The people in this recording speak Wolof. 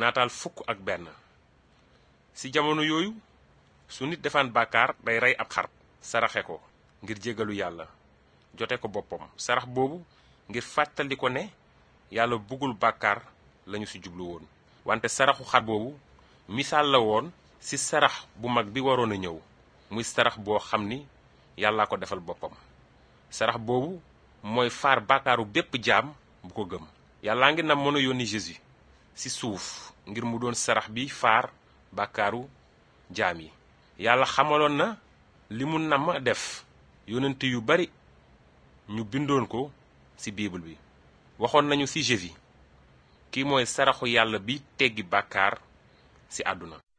naataal fukk ak benn ci jamono yooyu su nit defaan bàkkaar day rey ab xar saraxe ko ngir jégalu yàlla jote ko boppam sarax boobu ngir fàttali ko ne yàlla bëggul bàkkaar lañu ci jublu woon wante saraxu xar boobu misaal la woon ci sarax bu mag bi waroon a ñëw muy sarax boo xam ni yàllaa ko defal boppam sarax boobu mooy faar bàkkaaru bépp jaam bu ko gëm yàllaa ngi nam mën a yónni Jésus ci suuf ngir mu doon sarax bi faar bàkkaaru jaam yi yàlla xamaloon na li mu namm def yonent yu bari ñu bindoon ko ci bible bi waxoon nañu ci Jésus kii mooy saraxu yàlla bi teggi bàkkaar ci àdduna